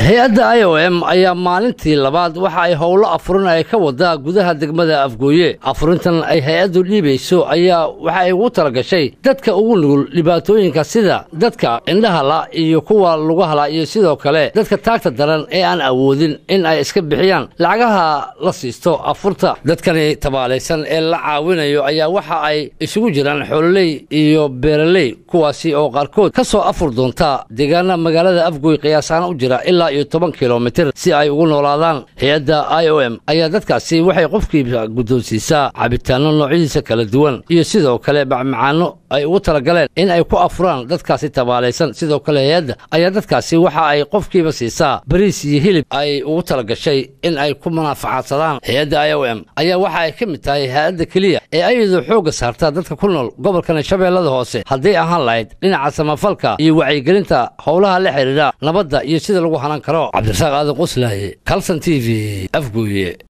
hay-adda i o m ayaa maalintii labaad waxa ay howlo afurin ay ka wadaa gudaha degmada afgooye afurintan ay hay-addu dhiibayso ayaa waxa ay ugu talagashay dadka ugu nugul dhibaatooyinka sida dadka indhahala iyo kuwa lugahala iyo sidoo kale dadka taagta daran ee aan awoodin in ay iska bixiyaan lacagaha la siisto afurta dadkani tabaalaysan ee la caawinayo ayaa waxa ay isugu jiraan xoololey iyo beeraley kuwaasi oo qaarkood ka soo afur doonta deegaana magaalada afgooy qiyaasaana u jira ilaa iyo toban kilomitir si ay ugu noolaadaan hay-adda i o m ayaa dadkaasi waxay qofkiiba guddoonsiisaa cabitaanno noocyadiisa kala duwan iyo sidoo kale macmacaano ay ugu talagaleen in ay ku afuraan dadkaasi tabaalaysan sidoo kale hay-adda ayaa dadkaasi waxa ay qofkiiba siisaa bariis iyo hilib ay ugu talagashay in ay ku munaafacaadsadaan hay-adda i o m ayaa waxa ay ka mid tahay hay-adda keliya ee ayadu xoogga saarta dadka ku nool gobolkan shabeellada hoose hadday ahaan lahayd dhinaca samafalka iyo wacyigelinta howlaha la xidhiidha nabadda iyo sida lagu hanan karo cabdirasaaq aadan quslaaye kalson t v afgooye